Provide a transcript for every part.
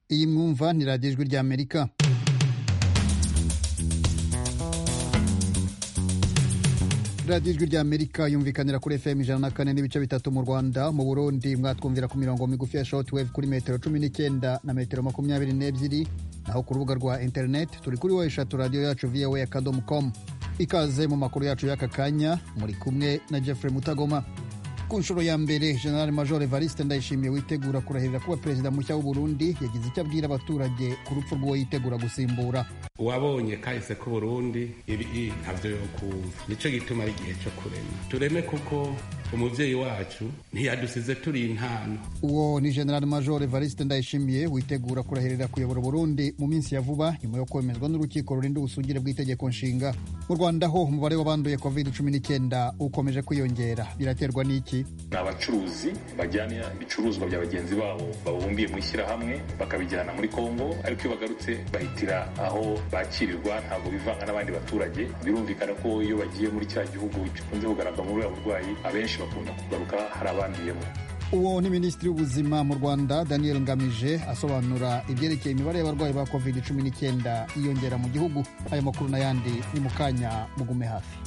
iyi mwumva ni radiyo ijwi ry'amerika radiyo ijwi ry'amerika yumvikanira kuri fm ijana na kane n'ibice bitatu mu rwanda mu burundi mwatwumvira ku mirongo migufi ya shortwave kuri metero cumi n'icyenda na metero makumyabiri n'ebyiri naho ku rubuga rwa interineti turi kuri wa eshatu radiyo yacu voa akadomo com ikaze mu makuru yacu y'aka kanya muri kumwe na jeffrey mutagoma ku nshuro ya mbere general major evariste ndayishimiye witegura kurahirira kuba perezida mushya w'uburundi yagize icyo abwira abaturage ku rupfu rw'uwo yitegura gusimbura uwabonye kahise k'uburundi ibi ntabyo yo kumva nicyo gituma ari igihe cyo kurema tureme kuko umubyeyi wacu ntiyadusize turi intano uwo ni general major evariste ndayishimiye witegura kurahirira kuyobora uburundi mu minsi ya vuba nyuma yo kwemezwa n'urukiko rurinda ubusugire bw'itegeko nshinga mu rwanda ho umubare w'abanduye covid cumi n'icyenda ukomeje kwiyongera biraterwa n'iki ni abacuruzi bajyana ibicuruzwa bya bagenzi babo babumbiye mu ishyirahamwe bakabijyana muri kongo ariko iyo bagarutse bahitira aho bakirirwa ntabwo bivanga n'abandi baturage birumvikana ko iyo bagiye muri cya gihugu gikunze kugaragara muri buriya burwayi abenshi bakunda kugaruka hari abanduyemo uwo ni minisitiri w'ubuzima mu rwanda daniel ngamije asobanura ibyerekeye imibare y'abarwayi ba covid cumi n'icyenda yiyongera mu gihugu ayo makuru n'ayandi ni mu kanya mugume hafi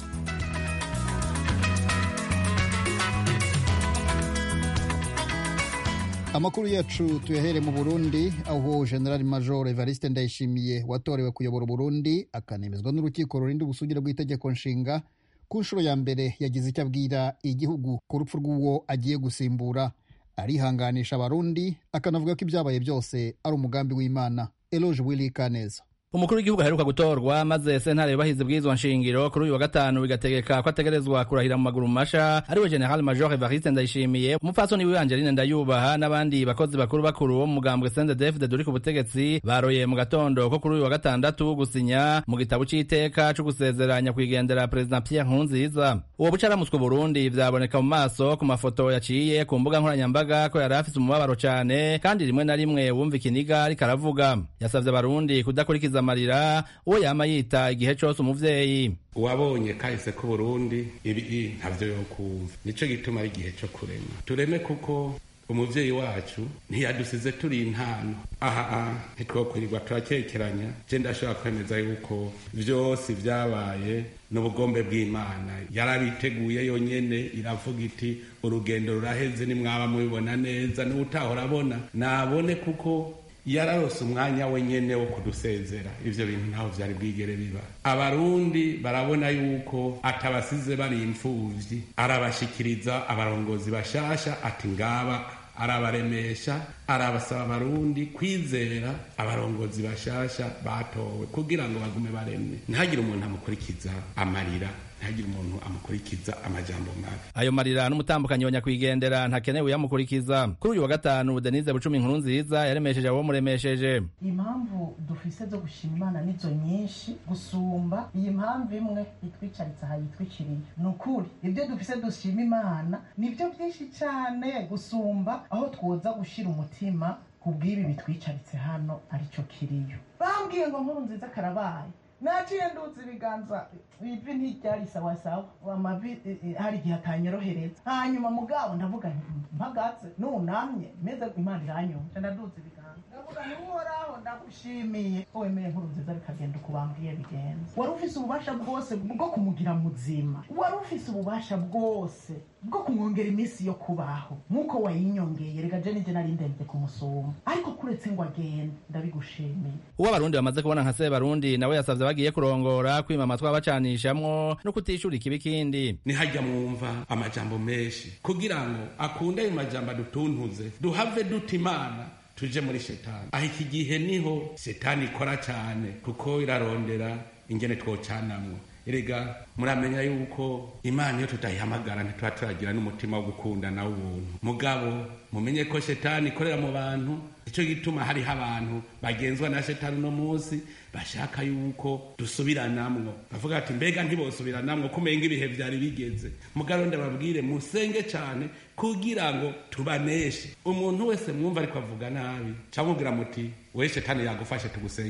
amakuru yacu tuyahere mu burundi aho general major evariste ndayishimiye watorewe kuyobora uburundi akanemezwa n'urukiko rurinda ubusugire bw'itegeko nshinga ku nshuro ya mbere yagize icyo abwira igihugu ku rupfu rw'uwo agiye gusimbura arihanganisha abarundi akanavuga ko ibyabaye byose ari umugambi w'imana eloge willy kaneza umukuru w'igihugu aheruka gutorwa maze sentare yubahiza bw'izwa nshingiro kuri uyu wa gatanu bigategeka ko ategerezwa kurahira mu maguru masha ariwe general major evariste ndayishimiye umupfasoni wiwe angeline ndayubaha n'abandi bakozi bakuru bakuru bo mu mugambwe sendedefde duri ku butegetsi baroye mu gatondo ko kuri uyu wa gatandatu gusinya mu gitabo c'iteka co gusezeranya kwigendera perezida pierre nkurunziza uwo bucaramuswe burundi vyaboneka mu maso ku mafoto yaciye ku mbuga nkoranyambaga ko yari afise umubabaro cane kandi rimwe na rimwe wumva ikiniga ariko aravuga yasavye abarundi kudakurikiza amarira uwo yama yita igihe cose umuvyeyi uwabonye kahise k'uburundi ibi ntabyo yo kumva nicyo gituma ari igihe cyo kurema tureme kuko umubyeyi wacu ntiyadusize turi intano aha ntitwokwirirwa turakekeranya je ndashobora kwemeza yuko vyose vyabaye n'ubugombe bw'imana yarabiteguye yonyene iravuga iti urugendo ruraheze nimwaba mubibona neza n'utahora abona nabone kuko yararose umwanya wenyene wo kudusezera ivyo bintu ntaho vyari bwigere biba abarundi barabona yuko atabasize bari imfuvyi arabashikiriza abarongozi bashasha ati ngaba arabaremesha arabasaba abarundi kwizera abarongozi bashasha batowe kugira ngo bagume baremye ntihagire umuntu amukurikiza amarira ntihagire umuntu amukurikiza amajambo mabi ayo marira n'umutambukanyi wa nyakwigendera ntakenewe yamukurikiza kuri uyu wa gatanu denise bucumi inkuru nziza yaremesheje abo muremesheje impamvu dufise zo gushima imana nizo nyinshi gusumba iyi mpamvu imwe itwicaritse aha yitwikiriye ni ukuri ibyo dufise dushima imana nibyo byinshi cyane gusumba aho twoza gushira umutima ku bw'ibi bitwicaritse hano aricyo kiriyo bambwiye ngo nkuru nziza karabaye naciye nduzi ibiganza ivi ntiryari sawasawa amavi hari igihe atanyorohereza hanyuma mugabo ndavuga mpagaze nunamye meze imana iranyumva ndaduza ibiganza ndavuga ntiuhoraho ndagushimiye ko wemeye nkuru nziza bikagenda uko bambwiye bigenza wari ufise ububasha bwose bwo kumugira muzima wari ufise ububasha bwose bwo kumwongera iminsi yo kubaho nk'uko wayinyongeye reka je nije nari ndemvye kumusuma ariko kuretse ngo agende ndabigushimiye uwo abarundi bamaze kubona nka sebarundi nawe yasavye bagiye kurongora kwima amatwi abacanishamwo no kutishura ikibi kindi nihajya mwumva amajambo menshi kugira ngo akunde ayo majambo adutuntuze duhave duta imana tuje muri shetani aho iki gihe niho shetani ikora cyane kuko irarondera ingene twocanamwo erega muramenya yuko imana iyo tutayihamagara ntituba turagira n'umutima wo gukundana w'ubuntu mugabo mumenye ko shetani ikorera mu bantu icyo gituma hariho abantu bagenzwa na shetani uno munsi bashaka yuko dusubiranamwo bavuga ati mbega ntibosubiranamwo kumenga ibihe vyari bigeze mugabo ndababwire musenge cane kugira ngo tubaneshe umuntu wese mwumva ariko avuga nabi camubwira muti we shetani yagufashe tugusengere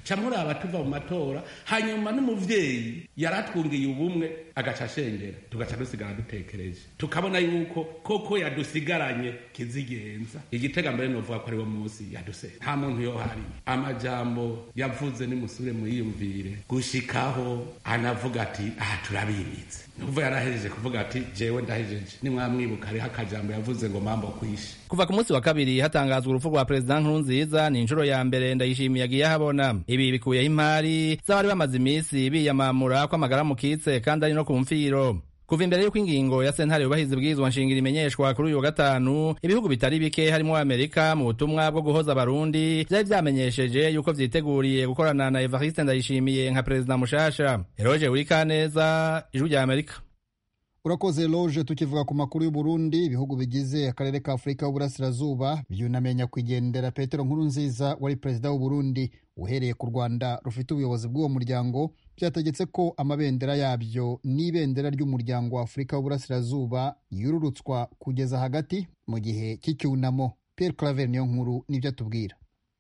ca muraba tuva mu matora hanyuma n'umuvyeyi yaratwungiye ubumwe agaca ashengera tugaca dusigara dutekereje tukabona yuko koko yadusigaranye kizigenza igitega mbere novuga ko ari wo munsi yaduse nta muntu yohari amajambo yavuze nimusubire muyiyumvire gushikaho anavuga ati aha turabimitse nuvuga yarahejeje kuvuga ati jewe ndahejeje nimwamwibuka hariho akajambo yavuze ngo mambo kwishe kuva ku munsi wa kabiri hatangazwa urupfu rwa perezida nkurunziza ni inshuro ya mbere ndayishimiye agiye ahabona ibi bikuyeho imari z'abari bamaze iminsi biyamamura ko amagara mukitse kandi ari no ku mfiro kuva imbere y'uko ingingo ya sentare yubahiza ibwirizwa nshingiro imenyeshwa kuri uyu wa gatanu ibihugu bitari bike harimo amerika mu butumwa bwo guhoza abarundi vyari vyamenyesheje yuko vyiteguriye gukorana na evariste ndayishimiye nka perezida mushasha eroje urikaneza ijwi rya amerika urakoze loje tukivuga ku makuru y'uburundi ibihugu bigize akarere ka afurika y'uburasirazuba byunamiye nyakwigendera petero nkuru nziza wari perezida w'uburundi uhereye ku rwanda rufite ubuyobozi bw'uwo muryango byategetse ko amabendera yabyo n'ibendera ry'umuryango wa afurika y'uburasirazuba yururutswa kugeza hagati mu gihe cy'icyunamo pierre claver niyo nkuru nibyo atubwira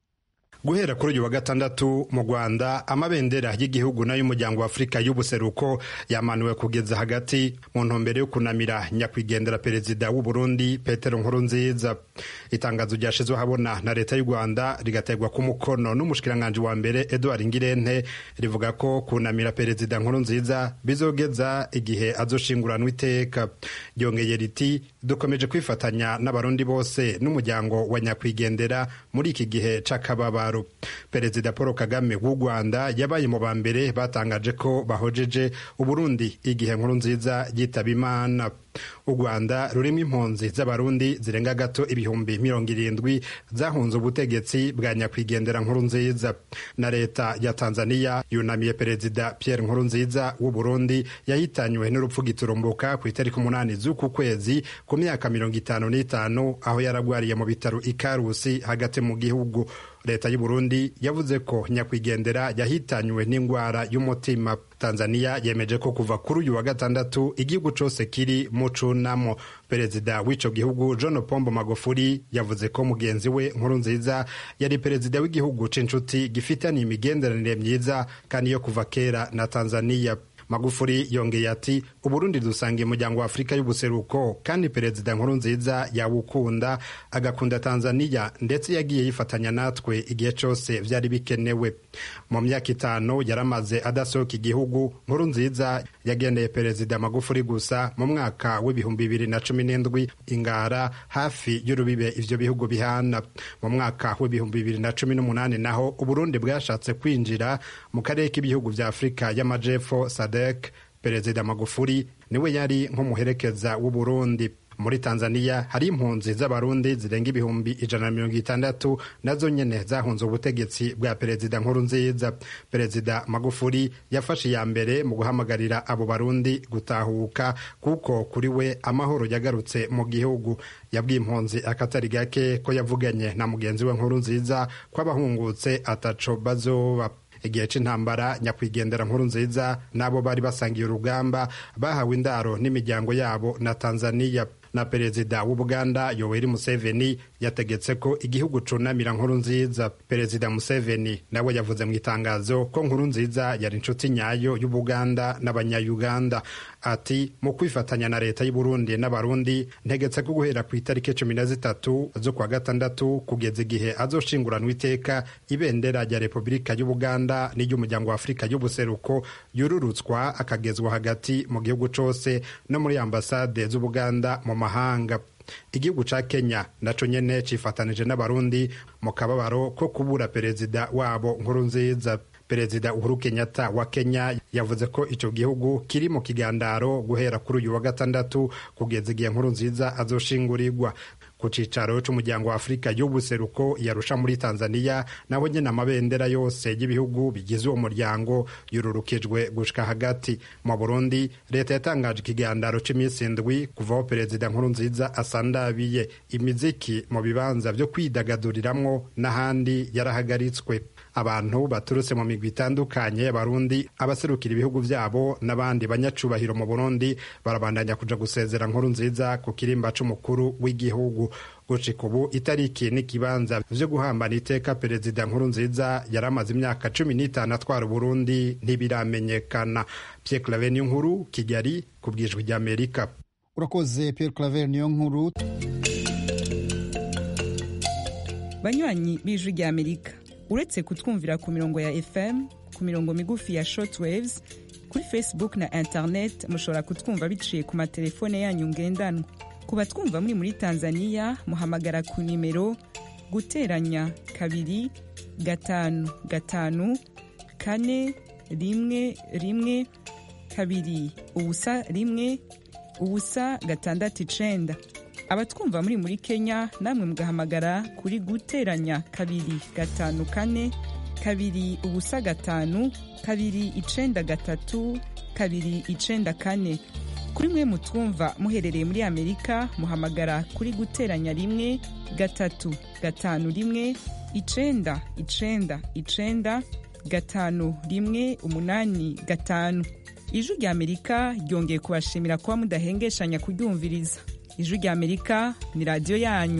guhera kuri uyu wa gatandatu mu rwanda amabendera y'igihugu n'ay'umuryango wa afurika y'ubuseruko yamanuwe kugeza hagati mu ntumbero yo kunamira nyakwigendera perezida w'u burundi petero nkurunziza itangazo ryashizwe habona na leta y'u rwanda rigategwa ku mukono n'umushikiranganji wa mbere edouard ngirente rivuga ko kunamira perezida nkurunziza bizogeza igihe azoshinguranwa iteka ryongeye riti dukomeje kwifatanya n'abarundi bose n'umuryango wa nyakwigendera muri iki gihe c'akababaro perezida paul kagame w'u rwanda yabaye mu ba mbere batangaje ko bahojeje uburundi igihe nkuru nziza yitaba imana u rwanda rurimo impunzi z'abarundi zirenga gato ibihumbi mirongo irindwi zahunze ubutegetsi bwa nyakwigendera nkuru nziza na leta ya tanzania yunamiye perezida pierre nkuru nziza w'u burundi yahitanywe n'urupfu giturumbuka ku itariki umunani z'uku kwezi ku myaka mirongo itanu n'itanu aho yaragwariye mu bitaro ikarusi hagati mu gihugu leta y'u burundi yavuze ko nyakwigendera yahitanywe n'indwara y'umutima tanzania yemeje ko kuva kuri uyu wa gatandatu igihugu cose kiri mu cunamo perezida w'ico gihugu john pombo magufuri yavuze ko mugenzi we nkuru nziza yari perezida w'igihugu c'inshuti gifitaniye imigenderanire myiza kandi yo kuva kera na tanzania magufuri yongeye ati uburundi dusangiye umuryango wa afurika y'ubuseruko kandi perezida nkuru nziza yawukunda agakunda tanzania ndetse yagiye yifatanya natwe igihe cyose byari bikenewe mu myaka itanu yaramaze adasohoka igihugu nkuru nziza yagendeye perezida magufuri gusa mu mwaka w'ibihumbi bibiri na cumi n'indwi ingara hafi y'urubibe ivyo bihugu bihana mu mwaka w'ibihumbi bibiri na cumi n'umunani naho uburundi bwashatse kwinjira mu karere k'ibihugu vya afurika y'amajepfo sadek perezida magufuri niwe yari nk'umuherekeza w'uburundi muri tanzania hari impunzi z'abarundi zirenga ibihumbi ijana na mirongo itandatu nazo nyene zahunze ubutegetsi bwa perezida nkuru nziza perezida magufuri yafashe iya mbere mu guhamagarira abo barundi gutahuka kuko kuri we amahoro yagarutse mu gihugu yabwiye impunzi akatari gake ko yavuganye na mugenzi we nkuru nziza ko abahungutse ataco bazoba igihe c'intambara nyakwigendera nkuru nziza n'abo bari basangiye urugamba bahawe indaro n'imiryango yabo na tanzania na perezida w'ubuganda yoweri museveni yategetse ko igihugu cunamira nkuru nziza perezida museveni nawe yavuze mu itangazo ko nkuru nziza yari inshuti nyayo y'ubuganda n'abanyayuganda ati mu kwifatanya na leta y'uburundi n'abarundi ntegetse ko guhera ku itariki cumi na zitatu z'ukwa gatandatu kugeza igihe azoshinguranwa iteka ibendera rya repubulika y'ubuganda n'iry'umuryango wa afurika y'ubuseruko yururutswa akagezwa hagati mu gihugu cose no muri ambasade z'ubuganda mu mahanga igihugu ca kenya naco nyene cifatanije n'abarundi mu kababaro ko kubura perezida wabo nkuru nziza perezida uhuru kenyatta wa kenya yavuze ko ico gihugu kiri mu kigandaro guhera kuri uyu wa gatandatu kugeza igihe nkuru nziza azoshingurirwa ku cicaro c'umuryango wa afurika y'ubuseruko yarusha muri tanzania naho nyene amabendera yose y'ibihugu bigize uwo muryango yururukijwe gushika hagati mu burundi leta yatangaje ikigandaro c'iminsi indwi kuvaho perezida nkuru nziza asandabiye imiziki mu bibanza vyo kwidagaduriramwo n'ahandi yarahagaritswe abantu baturutse mu migwi itandukanye y'abarundi abaserukira ibihugu vyabo n'abandi banyacubahiro mu burundi barabandanya kuja gusezera nkuru nziza ku kirimba c'umukuru w'igihugu gushika ubu itariki n'ikibanza vyo guhambana iteka perezida nkuru nziza yari amaze imyaka cumi n'itanu atwara uburundi ntibiramenyekana pierre claver niyo nkuru kigali ku bwijwi ry'amerika urakoze pierre claver niyo nkuru banywanyi b'ijwi ry'amerika uretse kutwumvira ku mirongo ya fm ku mirongo migufi ya shortwaves kuri facebook na internet mushobora kutwumva biciye ku matelefone yanyu ngendanwa ku batwumva muri muri tanzania muhamagara ku nimero guteranya kabiri gatanu gatanu kane rimwe rimwe kabiri ubusa rimwe ubusa gatandatu icenda abatwumva muri muri kenya namwe mugahamagara kuri guteranya kabiri gatanu kane kabiri ubusa gatanu kabiri icenda gatatu kabiri icenda kane kuri mwe mutwumva muherereye muri amerika muhamagara kuri guteranya rimwe gatatu gatanu rimwe icenda icenda icenda gatanu rimwe umunani gatanu ijwi rya amerika ryongeye kubashimira kuba mudahengeshanya kuryumviriza ijwi rya amerika ni radiyo yanyu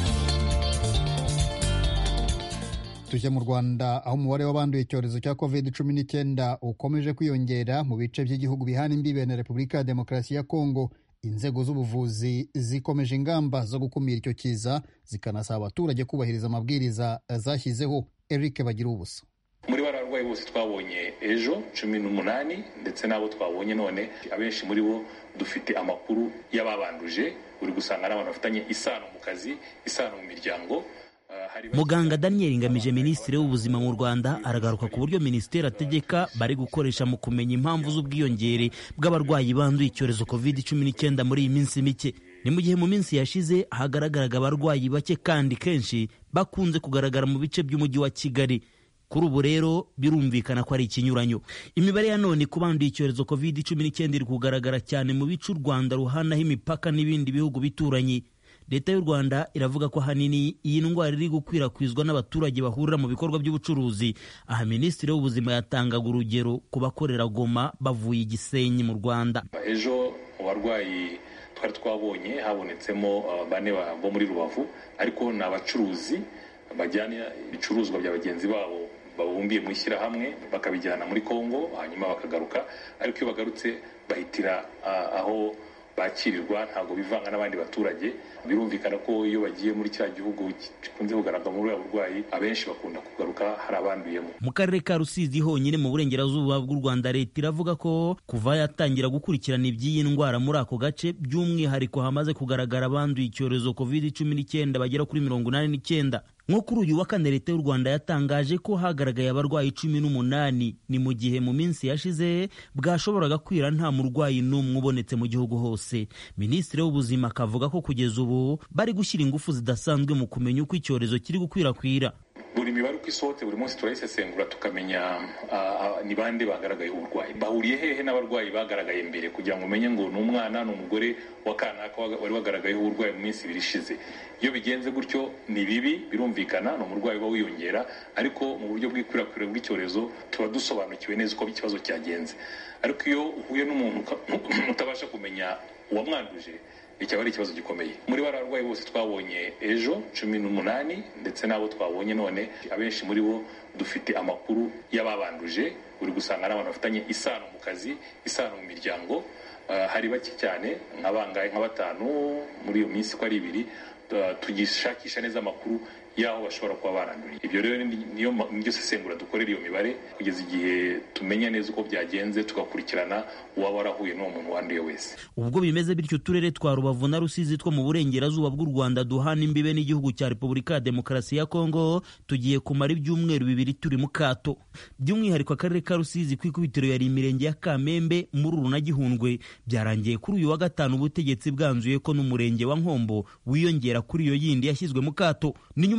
tujya mu rwanda aho umubare w'abanduye icyorezo cya covid cumi n'icyenda ukomeje kwiyongera mu bice by'igihugu bihana imbibe na repubulika ya demokarasi ya kongo inzego z'ubuvuzi zikomeje ingamba zo gukumira icyo kiza zikanasaba abaturage kubahiriza amabwiriza zashyizeho eric bagira ubusa muri bariya barwayi bose twabonye ejo cumi n'umunani ndetse n'abo twabonye none abenshi muri bo dufite amakuru y'ababanduje uri gusanga ari abantu bafitanye isano mu kazi isano mu miryango muganga daniel ngamije minisitiri w'ubuzima mu rwanda aragaruka ku buryo minisiteri ategeka bari gukoresha mu kumenya impamvu z'ubwiyongere bw'abarwayi banduye icyorezo covid cumi n'icyenda muri iyi minsi mike ni mu gihe mu minsi yashize hagaragaraga abarwayi bake kandi kenshi bakunze kugaragara mu bice by'umujyi wa kigali kuri ubu rero birumvikana ko ari ikinyuranyo imibare ya none ku banduye icyorezo covid cumi n'icyenda iri kugaragara cyane mu bice u rwanda ruhanaho imipaka n'ibindi bihugu bituranyi leta y'u rwanda iravuga ko ahanini iyi ndwara iri gukwirakwizwa n'abaturage bahurira mu bikorwa by'ubucuruzi aha minisitiri w'ubuzima yatangaga urugero ku bakorera goma bavuye igisenyi mu rwanda ejo mu barwayi twari twabonye habonetsemo bane bo muri rubavu ariko ni abacuruzi bajyana ibicuruzwa bya bagenzi babo babumbiye mu ishyirahamwe bakabijyana muri kongo hanyuma bakagaruka ariko iyo bagarutse bahitira aho bakirirwa ntabwo bivanga n'abandi baturage birumvikana ko iyo bagiye muri cya gihugu gikunze kugaragara muri buriya burwayi abenshi bakunda kugaruka hari abanduyemo mu karere ka rusizi honyine mu burengerazuba bw'u rwanda leta iravuga ko kuva yatangira gukurikirana iby'iyi ndwara muri ako gace by'umwihariko hamaze kugaragara abanduye icyorezo covid cumi n'icyenda bagera kuri mirongo inani n'icyenda nko kuri uyu wa kane leta y'u rwanda yatangaje ko hagaragaye abarwayi cumi n'umunani ni mu gihe mu minsi yashize bwashoboraga kwira nta murwayi n'umwe ubonetse mu gihugu hose minisitiri w'ubuzima akavuga ko kugeza ubu bari gushyira ingufu zidasanzwe mu kumenya uko icyorezo kiri gukwirakwira buri mibare uko isohotse buri munsi turayisesengura tukamenya ni bande bagaragayeho uburwayi bahuriye hehe n'abarwayi bagaragaye mbere kugira ngo umenye ngo ni umwana ni umugore wa kanaka wari wagaragayeho uburwayi mu minsi ibiri ishize iyo bigenze gutyo ni bibi birumvikana ni umurwayi uba wiyongera ariko mu buryo bw'ikwirakwira bw'icyorezo tuba dusobanukiwe neza uko ikibazo cyagenze ariko iyo uhuye n'umuntu utabasha kumenya uwamwanduje icyaba ari ikibazo gikomeye muri bariya barwayi bose twabonye ejo cumi n'umunani ndetse n'abo twabonye none abenshi muri bo dufite amakuru y'ababanduje uri gusanga ari abantu bafitanye isano mu kazi isano mu miryango hari bake cyane nk'abangahe nka batanu muri iyo minsi uko ari ibiri tugishakisha neza amakuru y'aho bashobora kuba baranduriye ibyo rero niyo niryo sesengura dukorera iyo mibare kugeza igihe tumenya neza uko byagenze tugakurikirana uwaba warahuye n'uwo muntu wanduye wese ubwo bimeze bityo uturere twa rubavu na rusizi two mu burengerazuba bw'u rwanda duhana imbibe n'igihugu cya repubulika ya demokarasi ya kongo tugiye kumara ibyumweru bibiri turi mu kato by'umwihariko akarere ka rusizi ku ikubitiro yari imirenge ya kamembe mururu na gihundwe byarangiye kuri uyu wa gatanu ubutegetsi bwanzuye ko n'umurenge wa nkombo wiyongera kuri iyo yindi yashyizwe mu kato ni nyuma yo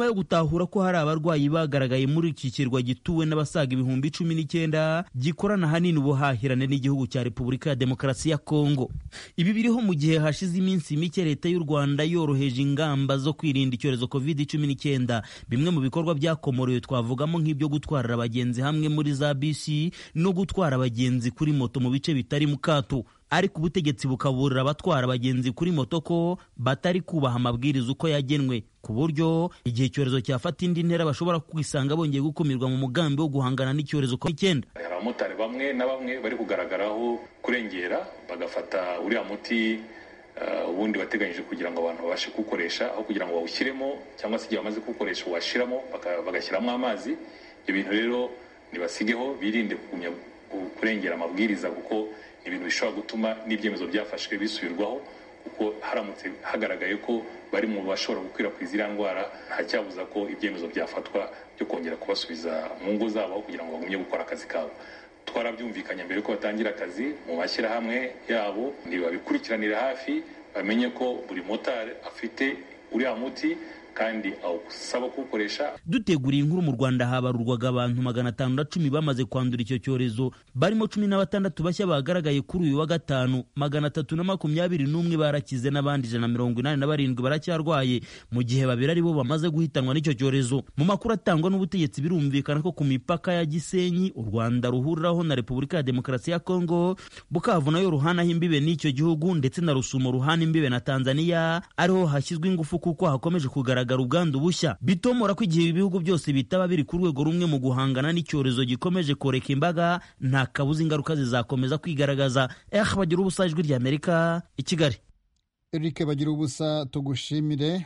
yo gutahura ko hari abarwayi bagaragaye muri iki kirwa gituwe n'abasaga ibihumbi cumi n'icyenda gikorana ahanini ubuhahirane n'igihugu cya repubulika ya demokarasi ya kongo ibi biriho mu gihe hashize iminsi mike leta y'u rwanda yoroheje ingamba zo kwirinda icyorezo covid cumi n'icyenda bimwe mu bikorwa byakomorewe twavugamo nk'ibyo gutwarira abagenzi hamwe muri za bisi no gutwara abagenzi kuri moto mu bice bitari mu kato ariko ubutegetsi bukaburira abatwara abagenzi kuri moto ko batari kubaha amabwiriza uko yagenwe ku buryo igihe icyorezo cyafata indi ntera bashobora kwisanga bongeye gukumirwa mu mugambi wo guhangana n'icyorezo covid hari abamotari bamwe na bamwe bari kugaragaraho kurengera bagafata uriya muti ubundi wateganyije kugira ngo abantu babashe kuwukoresha aho kugira ngo bawushyiremo cyangwa se igihe bamaze kuwukoresha uwashyiramo bagashyiramo amazi ibyo bintu rero ntibasigeho birinde kugumya kurengera amabwiriza kuko ni ibintu bishobora gutuma n'ibyemezo byafashwe bisubirwaho kuko haramutse hagaragaye ko bari mu bashobora gukwirakwiza iriya ndwara nta cyabuza ko ibyemezo byafatwa byo kongera kubasubiza mu ngo zabo aho kugira ngo bagumye gukora akazi kabo twarabyumvikanye mbere ko batangira akazi mu mashyirahamwe yabo ntibabikurikiranire hafi bamenye ko buri motari afite uriya muti kandi awusaba kuwukoresha duteguriye inkuru mu rwanda habarurwaga abantu magana atanu na cumi bamaze kwandura icyo cyorezo barimo cumi na batandatu bashya bagaragaye kuri uyu wa gatanu magana atatu na makumyabiri n'umwe barakize n'abandi ijana na mirongo inani na barindwi baracyarwaye mu gihe babiri ari bo bamaze guhitanwa n'icyo cyorezo mu makuru atangwa n'ubutegetsi birumvikana ko ku mipaka ya gisenyi u rwanda ruhuriraho na repubulika ya demokarasi ya kongo bukavu nayo ruhanaho imbibe n'icyo gihugu ndetse na rusumo ruhana imbibe na tanzania ariho hashyizwe ingufu kuko hakomeje kugaragara kugaragara ubwandu bushya bitomora ko igihe ibihugu byose bitaba biri ku rwego rumwe mu guhangana n'icyorezo gikomeje koreka imbaga nta kabuza ingaruka zizakomeza kwigaragaza eh bagira ubusa ijwi ry'amerika i kigali eric bagira ubusa tugushimire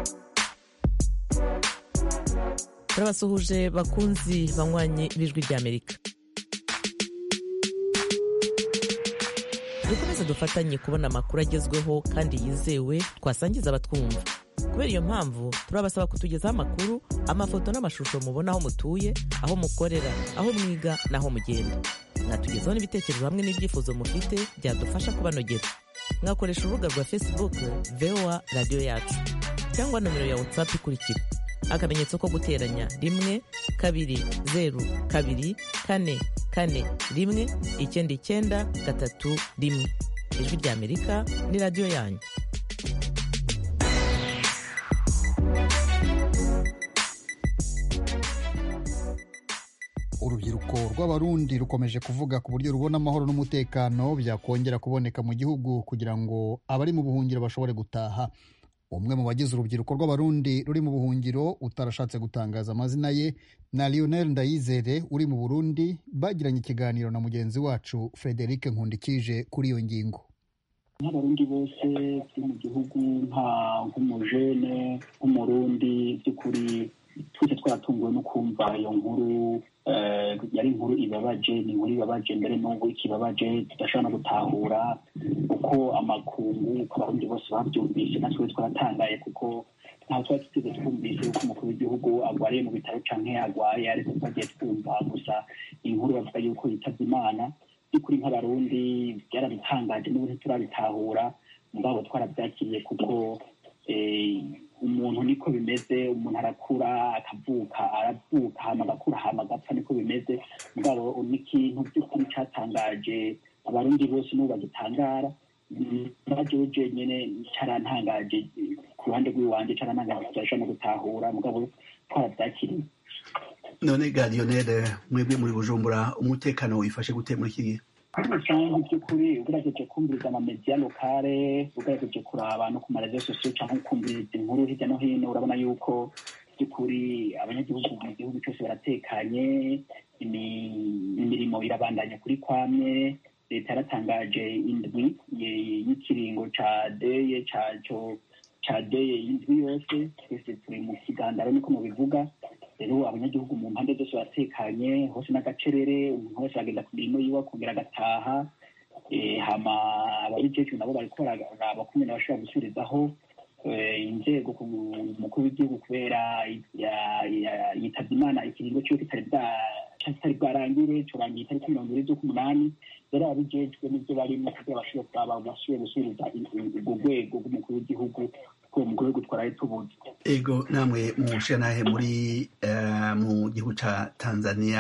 turabasuhuje bakunzi banywanyi b'ijwi ry'amerika dukomeze dufatanye kubona amakuru agezweho kandi yizewe twasangiza abatwumva kubera iyo mpamvu turabasaba kutugezaho amakuru amafoto n'amashusho mubona aho mutuye aho mukorera aho mwiga n'aho mugenda mwatugezaho n'ibitekerezo hamwe n'ibyifuzo mufite byadufasha kubanogera mwakoresha urubuga rwa facebook voa radiyo yacu cyangwa nomero ya whatsapp ikurikira akamenyetso ko guteranya rimwe kabiri zeru kabiri kane kane rimwe icyenda icyenda gatatu rimwe ijwi ry'amerika ni radiyo yanyu urubyiruko rw'abarundi rukomeje kuvuga ku buryo rubona amahoro n'umutekano byakongera kuboneka mu gihugu kugira ngo abari mu buhungiro bashobore gutaha umwe mu bagize urubyiruko rw'abarundi ruri mu buhungiro utarashatse gutangaza amazina ye na lionel ndayizere uri mu burundi bagiranye ikiganiro na mugenzi wacu frederic nkundikije kuri iyo ngingo nk'abarundi bose turi mu gihugu nka nk'umujene nk'umurundi by'ukuri twese twaratunguwe no kumva iyo nkuru yari inkuru ibabaje ni inkuru ibabaje mbere n'ubu ikibabaje tudashobora no gutahura uko amakungu uko abarundi bose babyumvise natwe twaratangaye kuko ntaho twari tuteze twumvise yuko umukuru w'igihugu arwariye mu bitaro canke arwaye ariko twagiye twumva gusa inkuru bavuga yuko yitabye imana by'ukuri nk'abarundi byarabitangaje n'ubu ntiturabitahura mugabo twarabyakiriye kuko umuntu niko bimeze umuntu arakura akavuka aravuka hama agakura hama agapfa niko bimeze mugabo n'ikintu by'ukuri cyatangaje abarundi bose n'ubu bagitangara najewe jenyene carantangaje ku ruhande rw'iwanje carantangaje tudashobora no gutahura mugabo twarabyakiriye none ga lionel mwebwe muri bujumbura umutekano wifashe gute muri iki gihe muri rusange by'ukuri ugerageje kumviriza amamediya lokale ugerageje kuraba no ku marezo sosiyo cyangwa kumviriza inkuru hirya no hino urabona yuko by'ukuri abanyagihugu mu gihugu cyose baratekanye imirimo irabandanya kuri kwamye leta yaratangaje indwi y'ikiringo ca deye caco ca deye y'indwi yose twese turi mu kigandaro niko mubivuga rero abanyagihugu mu mpande zose baratekanye hose n'agacerere umuntu wese aragenda ku mirimo yiwe akongera agataha hama ababijejwe nabo bariko bararaba kumwe bashobora gusubirizaho inzego umukuru w'igihugu kubera yitabye imana ikiringo ciwe kitari kitari bwarangire curangiye itariki mirongo ibiri z'ukumunani rero ababijejwe n'ivyo barimo kugira bashobore kuraba bashobore gusubiriza urwo rwego rw'umukuru w'igihugu kuko uwo mukuru w'igihugu twaraye tubuze ego namwe mushanahe muri eh, mu gihugu ca tanzania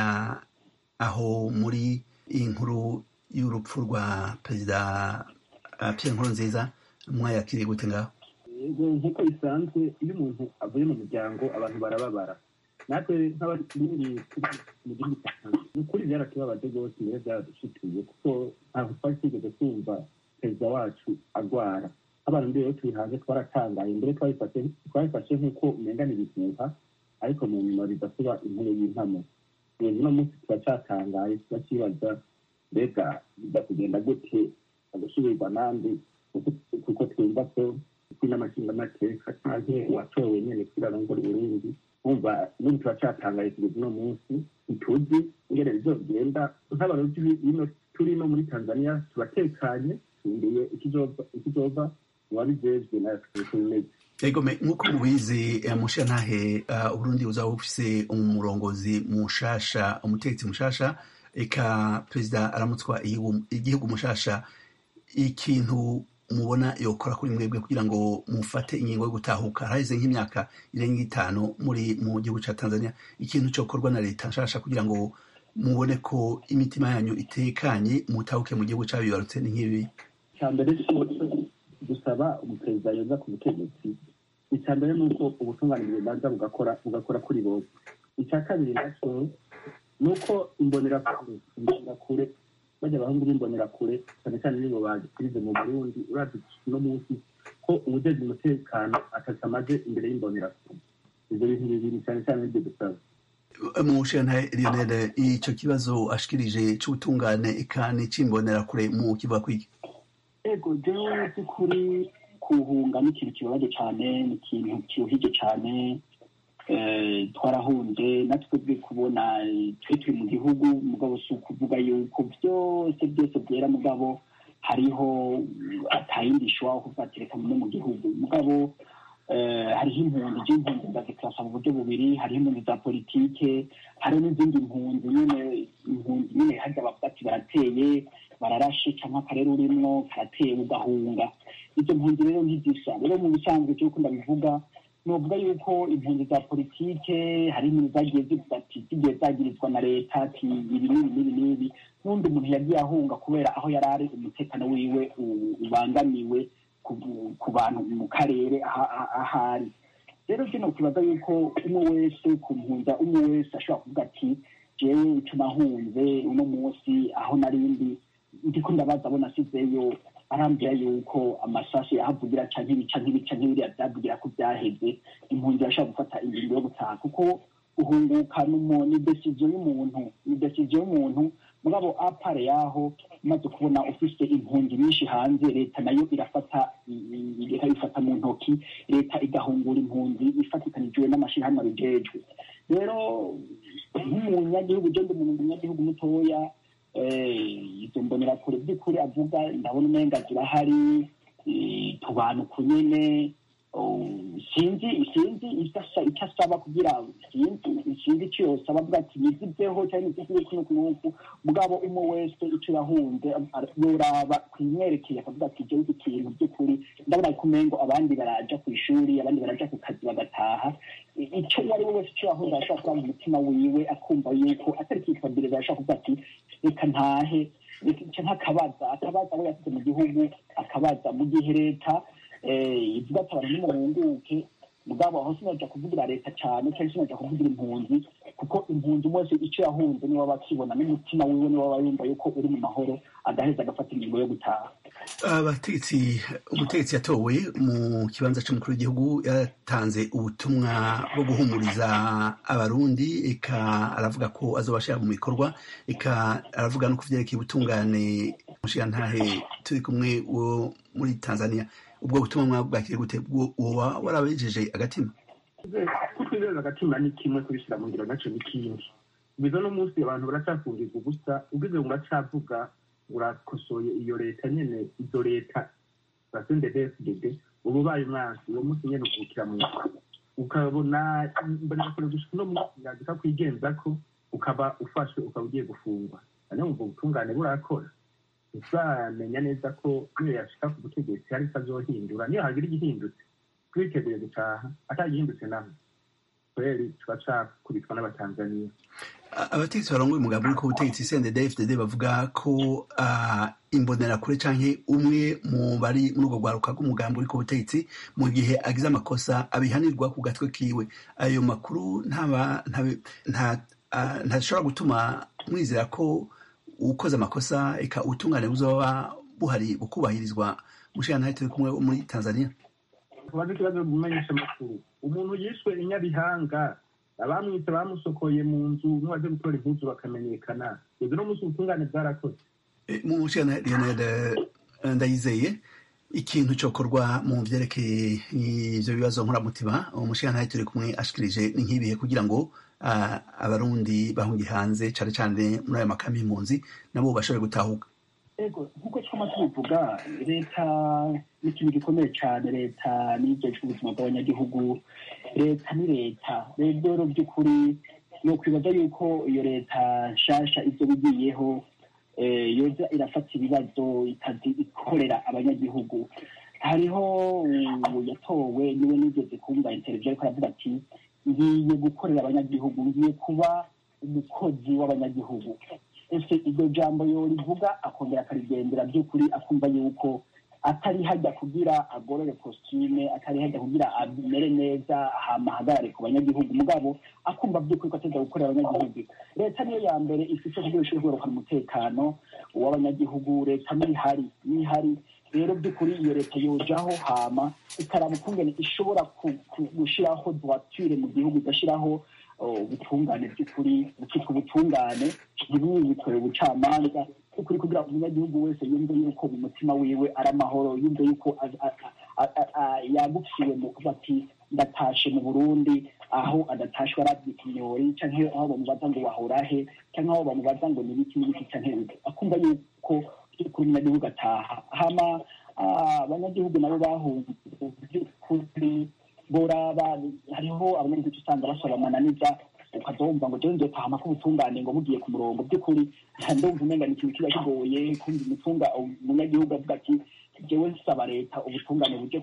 aho muri iyi nkuru y'urupfu rwa perezida uh, pierre nkurunziza mwayakiriye gute ngaho Yego, nk'uko bisanzwe iyo umuntu avuye mu muryango abantu barababara natwe nk'abarundi turi mu gihugu cya Tanzania ni ukuri byaratubabaje rwose rero byaradushituye kuko ntabwo twari twigeze twumva perezida wacu agwara abantu rero turi hanze twaratangaye mbere twabifashe twabifashe nk'uko umengana ibihuha ariko mu nyuma biza kuba intebe y'impamo rero uno munsi turacyatangaye turakibaza mbega biza kugenda gute agasubirwa nandi kuko- kuko twumva ko n'amashinga amateka canke uwatowe nyene kugira arongore uburundi umva n'ubu turacyatangaye kugeza uno munsi ntituzi ingene bizogenda nk'abarundi bino turi no muri tanzania turatekanye turindiriye ikizova ikizova uwabijejwe natwe tubimeze ego me nk'uko mubizi eh, mushantahe uh, uburundi buzaba bufise umurongozi mushasha umutegetsi mushasha eka perezida aramutswa igihugu- igihugu mushasha ikintu mubona yokora kuri mwebwe kugira ngo mufate ingingo yo gutahuka haheze nk'imyaka irenga itanu muri mu gihugu ca tanzania ikintu cokorwa na leta nshasha kugira ngo mubone ko imitima yanyu itekanye mutahuke mu gihugu cabibarutse ni nk'ibi icya mbere cyose gusaba umuperezida yoza ku butegetsi icya mbere ni uko ubutungane bubanza bugakora bugakora kuri bose icya kabiri nacyo ni uko imbonerakure imbonerakure bajya abahungu b'imbonerakure cyane cyane nibo bagikirize mu burundi urazi uno munsi ko ubujejwe umutekano atatu amaze imbere y'imbonerakure ibyo bintu bibiri cyane cyane nibyo dusaba mushantahe lionel ico kibazo ashikirije c'ubutungane eka n'icimbonerakure mu kivuga kwiki ego jewe by'ukuri kuhunga ni ikintu kibabaje cyane ni ikintu kiruhije cyane eh, twarahunze natwe twe kubona eh, twe turi mu gihugu mugabo si ukuvuga yuko byose byose byera mugabo hariho atayindi ishobora kuvatereka no mu gihugu mugabo eh, hariho impunzi z'impunzi ndazikirasa mu buryo bubiri hariho impunzi za politike hariho n'izindi mpunzi nyine impunzi nyine harya bavuga ati barateye bararashe cyangwa akarere urimwo karateye ugahunga izo mpunzi rero ntizisa rero mu bisanzwe cy'uko ndabivuga novuga yuko impunzi za politike hari impunzi zagiye zivuga ati zigiye zagirizwa na leta ati ibi n'ibi n'ibi n'ibi n'undi muntu yagiye ahunga kubera aho yari ari umutekano wiwe u- ubangamiwe ku- ku bantu mu karere aha- aha- ahari rero kino kibaza yuko umwe wese ku mpunza umwe wese ashobora kuvuga ati jewe ico nahunze uno munsi aho narindi ndiko ndabaza abo nasizeyo arambwira yuko amasasu yahavugira canke ibi canke ibi canke biriya vyavugira ko vyaheze impunzi irashobora gufata ingingo yo gutaha kuko uhunguka n'umu- ni desiziyo y'umuntu ni desiziyo y'umuntu mugabo apare yaho umaze kubona ufise impunzi nyinshi hanze leta nayo irafata i- i- ikabifata mu ntoki leta igahungura impunzi ifatikanijwe n'amashirahamwe abijejwe rero nk'umunyagihugu je ndi umunyagihugu mutoya eh, izo mbonerakure by'ukuri avuga ndabona umenga zirahari eh, tubanuka nyene oh, sinzi sinzi icyo asa- icyo asaba kugira sinzi sinzi icyo yosaba avuga ati yizizeho cyangwa izizize kuno kunuku mugabo umwe wese icyo yahunze ar- yoraba kwimwerekeye akavuga ati jewe iki kintu by'ukuri ndabona ko umengo abandi baraja ku ishuri abandi baraja ku kazi bagataha I- icyo uwo ari we wese icyo yahunze arashobora kuba mu mutima wiwe akumva yuko atari kwifabiriza arashobora kuvuga ati reka ntahe reka nk'akabaza akabaza abo yasize mu gihugu akabaza mu gihe leta eh, ivuga ati abantu nimuhunguke mugabo aho sinaja kuvugira leta cyane cyangwa sinaja kuvugira impunzi kuko impunzi umwe wese icyo yahunze niwe aba akibona n'umutima wiwe niwe aba yumva yuko uri mu mahoro agaheza agafata ingingo yo gutaha abategetsi umutegetsi yatowe mu kibanza cy'umukuru w'igihugu yatanze ubutumwa bwo guhumuriza abarundi eka aravuga ko azobashira mu bikorwa eka aravuga no ku vyerekeye ubutungane mushiyantahe turi kumwe wo muri tanzania ubwo butumwa mwabwakire gute Bwo- woba warabejeje agatima kutwizeza agatima ni kimwe kubishyira mu ngiro nacyo ni kindi biza no munsi abantu baracyafungirwa ubusa ubwize ngo uracavuga urakosoye iyo leta nyene izo leta za sendedefdede uba ubaye umwansi uwo munsi nyene ukubukira mu ukabona mbonera kure gushika uno munsi yandika kwigenza ko ukaba ufashwe ukaba ugiye gufungwa hanyuma ubwo butungane burakora uzamenya neza ko niyo yashika ku butegetsi hari icyo azohindura niyo hagira igihindutse twiteguye gutaha atagihindutse naho kweri tuba cakubitwa n'abatanzaniya abategetsi barongoye umugambi uri ku butegetsi CNDD-FDD bavuga ko imbonerakure canke umwe mu bari muri ubwo rwaruka rw'umugambi uri ku butegetsi mu gihe agize amakosa abihanirwa ku gatwe kiwe ayo makuru ntashobora gutuma mwizera ko ukoze amakosa eka ubutungane buzoba buhari bukubahirizwa mushikana turi kumwe muri tanzania tubaze ikibazo mumenyesha amakuru umuntu yishwe i nyabihanga abamwitse bamusokoye mu nzu n'uwaje gutora impuzu bakamenyekana ibyo no munsi ubutungane bwarakoze mushikana leonard ndayizeye ikintu cokorwa mu vyerekeye ivyo bibazo nkoramutima umushikana turi kumwe ashikirije ni nk'ibihe kugira ngo abarundi bahungiye hanze cane cane muri ayo makami y'impunzi nabo bashobore gutahuka ego nk'uko twama tubivuga leta ni ikintu gikomeye cyane leta n'ibyo ubuzima bw'abanyagihugu leta ni leta rero by'ukuri ni ukwibaza yuko iyo leta nshasha ibyo bigiyeho yoza irafata ibibazo ikazi ikorera abanyagihugu hariho yatowe niwe nigeze kumva interview ariko aravuga ati ngiye gukorera abanyagihugu ngiye kuba umukozi w'abanyagihugu ese iryo jambo yorivuga akongera akarigendera by'ukuri akumva yuko atari hajya kugira agorore kositime atari hajya kugira amere neza hama ahagarare ku banyagihugu mugabo akumva by'ukuri ko ateza gukorera abanyagihugu leta niyo ya mbere ifite kugira ishobora kugarukana umutekano w'abanyagihugu leta nihari nihari rero by'ukuri iyo leta yojaho hama ikaraba ukungene ishobora gushyiraho droiture mu gihugu igashyiraho ubutungane by'ukuri bukitwa ubutungane ntibubikore ubucamanza by'ukuri kugira ngo umunyagihugu wese yumve yuko mu mutima wiwe ari amahoro yumve yuko yagufiwe mu kuba ati ndatashe mu burundi aho adatashwe arabye ikinyori cyangwa aho bamubaza ngo wahora he cyangwa aho bamubaza ngo nibiki n'ibiki cyangwa akumva yuko by'ukuri umunyagihugu ataha hama abanyagihugu nabo bahunze by'ukuri boraba hariho abanyagihugu usanga basaba amananiza ukazumva ngo jewe nzotahama ko ubutungane ngo bugiye ku murongo by'ukuri ndumva umenga ni ikintu kiba kigoye kumva umutunga umunyagihugu avuga ati jewe nsaba leta ubutungane buje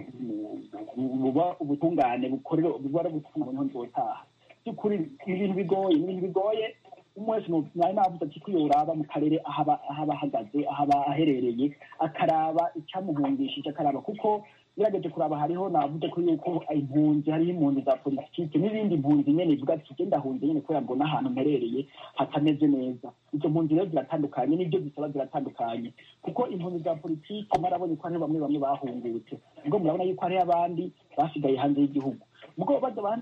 buba ubutungane bukorera buba ari ubutungane niho nzotaha by'ukuri ni ibintu bigoye ni ibintu bigoye umwe wese nari navuze ati ko yoraba mu karere aho aba ahagaze aho aba aherereye akaraba icyamuhungishije akaraba kuko birageje kuraba hariho navuze ko yuko impunzi hariho impunzi za politike n'ibindi mpunzi nyene ivuga ati je ndahunze nyene kubera mbona ahantu mperereye hatameze neza izo mpunzi rero ziratandukanye n'ibyo zisaba ziratandukanye kuko impunzi za politike mwarabonye ko hariho bamwe bamwe bahungutse ubwo murabona yuko hariho abandi basigaye hanze y'igihugu ubwo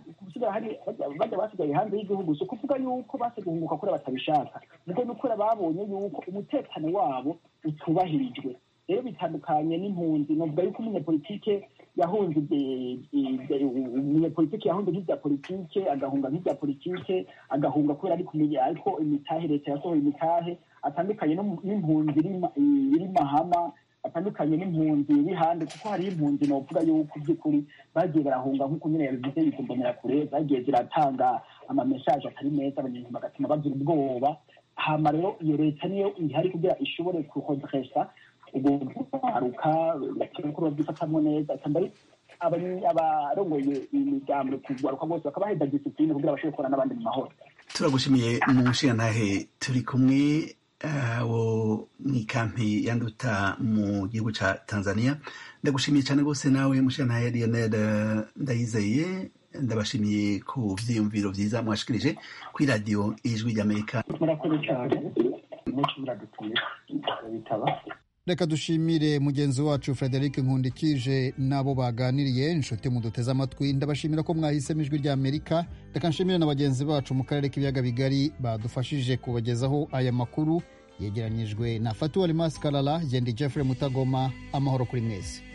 bajya basigaye hanze y'igihugu si ukuvuga yuko base guhunguka kure batabishaka ubwo ni ukuri babonye yuko umutekano wabo utubahirijwe rero bitandukanye n'impunzi novuga yuko umunyapolitike yahunze umunyapolitike yahunze nk'ibya politike agahunga nk'ibya politike agahunga kubera ari kumenya ariko imitahe leta yasohoye imitahe atandukanye n'impunzi iri mahama atandukanye n'impunzi iri hanze kuko hariho impunzi novuga yuko by'ukuri bagiye barahunga nk'uko nyine yabivuze bikumbonera kure zagiye ziratanga amamesaje atari meza abanyarwanda bagatuma bagira ubwoba hama rero iyo leta niyo ihari kugira ishobore kuhodresa ubwo kwaruka bakora byifatamwo neza kandi abarongoye imigambo kugaruka bose bakabaha disipline kugira bashobore gukorana n'abandi mu mahoro turagushimiye mu nshingantahe turi kumwe wo mu ikampi ya nduta mu gihugu ca tanzania ndagushimiye cyane rwose nawe mushingantahe lionel ndayizeye ndabashimiye ku vyiyumviro vyiza mwashikirije kuri radiyo ijwi ry'amerika murakoze cyane muci muradutuye bitaba reka dushimire mugenzi wacu frederic nkundikije n'abo baganiriye inshuti muduteze amatwi ndabashimira ko mwahisemo ijwi rya amerika reka nshimire na bagenzi bacu mu karere k'ibiyaga bigari badufashije kubagezaho aya makuru yegeranyijwe na fatuwa rimasi karara gendi jeffrey mutagoma amahoro kuri mwese